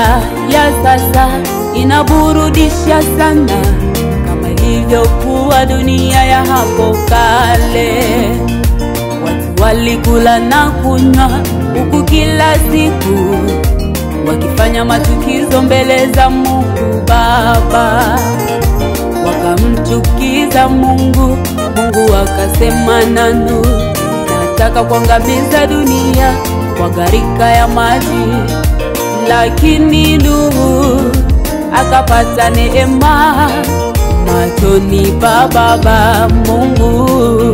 dunia ya sasa inaburudisha sana kama ilivyokuwa dunia ya hapo kale. Watu walikula na kunywa huku kila siku wakifanya machukizo mbele za Mungu Baba, wakamchukiza Mungu. Mungu akasema nanu, nataka kuangamiza dunia kwa gharika ya maji, lakini Nuhu akapata neema machoni pa Baba Mungu.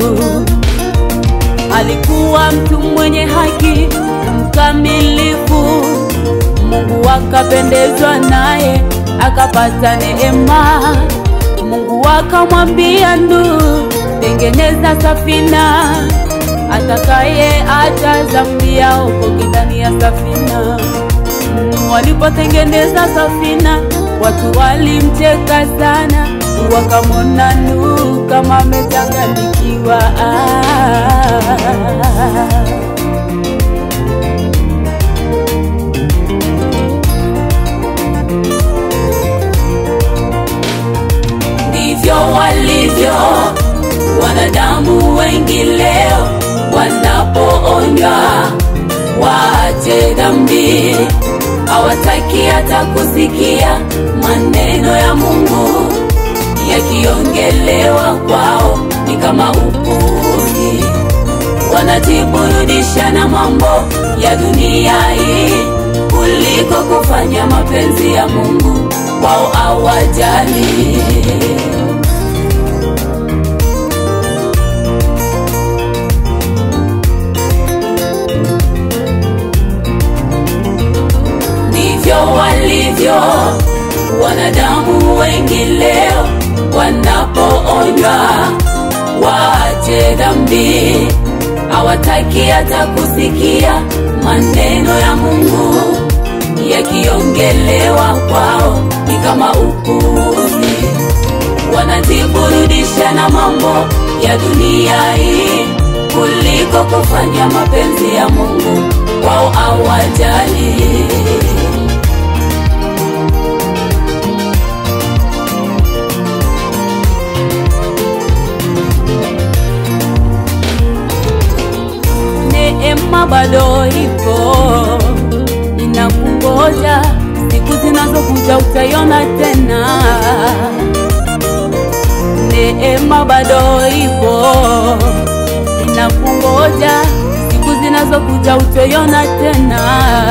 Alikuwa mtu mwenye haki mkamilifu, Mungu akapendezwa naye akapata neema. Mungu akamwambia Nuhu, tengeneza safina, atakaye acha dhambi yaokoke ndani ya safina. Mm, Walipotengeneza safina, watu walimcheka sana, wakamwona Nuhu kama amechanganyikiwa. Ah. ndivyo walivyo wanadamu wengi leo wanapoonywa waache dhambi hawataki hata kusikia maneno ya mungu yakiongelewa kwao ni kama upuzi wanajiburudisha na mambo ya dunia hii kuliko kufanya mapenzi ya mungu wao awajali ndivyo walivyo wanadamu wengi leo wanapoonywa waache dhambi hawataki hata kusikia maneno ya mungu yakiongelewa kwao ni kama upuzi wanajiburudisha na mambo ya dunia hii kuliko kufanya mapenzi ya mungu wao awajali neema bado ipo inakungoja siku zinazokuja utaiona tena neema bado ipo inakungoja siku zinazokuja utaiona tena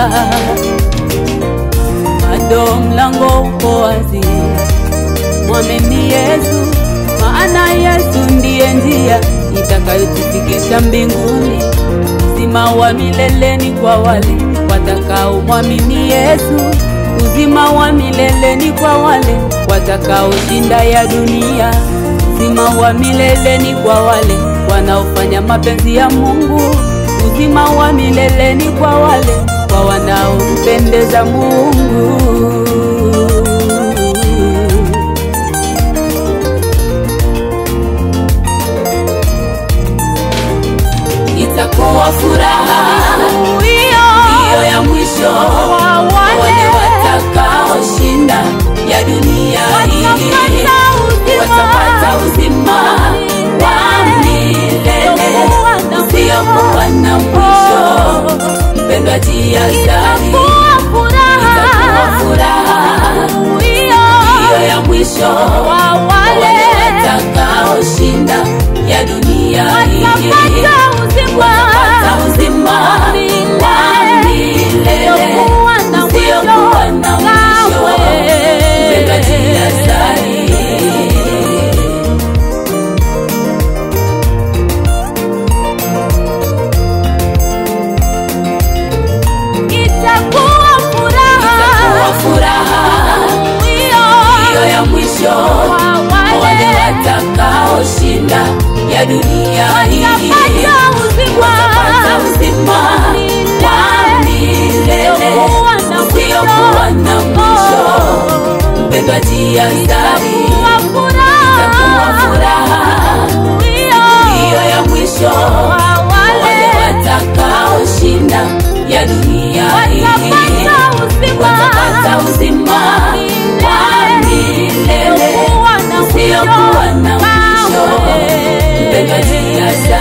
bado mlango uko wazi mwamini yesu maana yesu ndiye njia itakayotufikisha mbinguni uzima wa mileleni kwa wale watakaomwamini yesu uzima wa mileleni kwa wale watakaoshinda ya dunia uzima wa mileleni kwa wale wanaofanya mapenzi ya mungu uzima wa mileleni kwa wale kwa wanaompendeza mungu itakuwa furaha hiyo ya mwisho kwa wale watakaoshinda ya dunia hii watapata uzima wa milele usiokuwa na mwisho mpendwa jiazari itakuwa furaha hiyo ya mwisho kwa wale watakaoshinda ya dunia hii watapata uzima wa milele usiokuwa na mwisho mpendwa jiazari itakuwa furaha itakuwa furaha hiyo ya mwisho kwa wale wale watakaoshinda ya dunia hii watapata uzima watapata uzima wa milele usiokuwa na mwisho. usiokuwa na mwisho mpendwa jiazari itakuwa itakuwa furaha furaha hiyo ya mwisho kwa wale wale watakaoshinda ya dunia hii watapata uzima watapata anasa